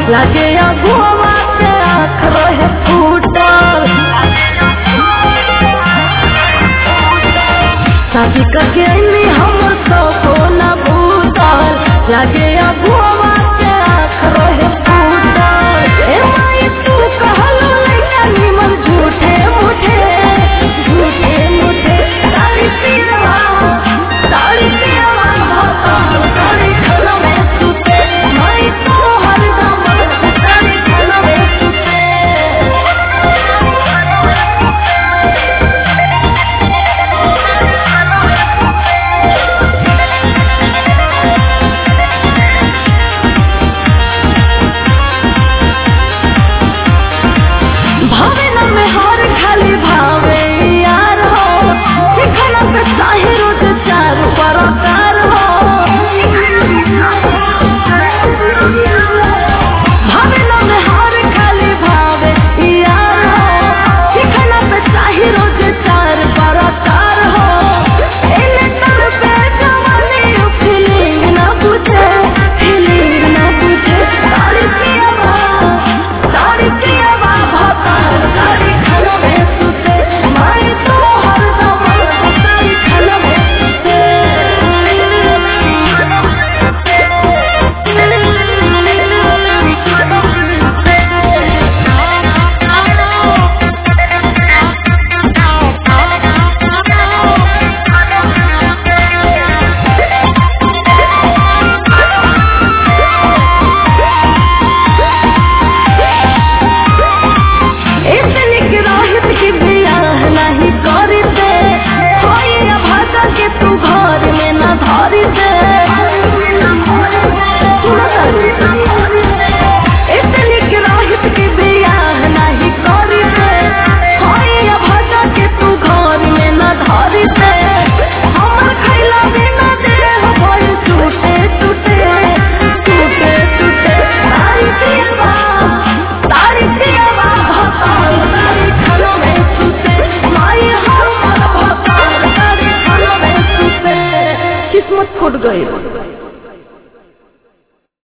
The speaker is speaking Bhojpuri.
लागे अगुआ के आँख रहे फूटल शादी करके अइनी हमर सपो न भूतल लागे अगुआ के आँख रहे फूटल ए माई तू कहलो लइका निमन झूठे मुठे झूठे मुठे तारी पीरवा तारी पीरवा भतल तारी खलो में सुते माई तो हरदम तारी खलो में सुते भावे न में हर खाली भावे यार हो ठिकाना पे चाहे रोज चार बरकार हो भावे न में हर खाली भावे यार हो ठिकाना पे चाहे रोज चार बरकार हो एने तर पे जवानी फीलिंग ना बुझे फीलिंग ना बुझे तारी पियावा तारी पियावा भतार तारी खलो में सुते माई तो हरदम तारी खलो में इतनी गिराहित की बियाह नहीं करी दे कोई अभागा के तू घर में न धरी दे इतनी गिराहित की बियाह नहीं करी दे कोई अभागा के तू घर में न धरी दे हमर खैला बिना देह भइल टूटे टूटे टूटे टूटे तारी पियवा तारी पियवा भताल तारी खलो में सुते माई हमर भताल तारी खलो में सुते किस्मत फूट गई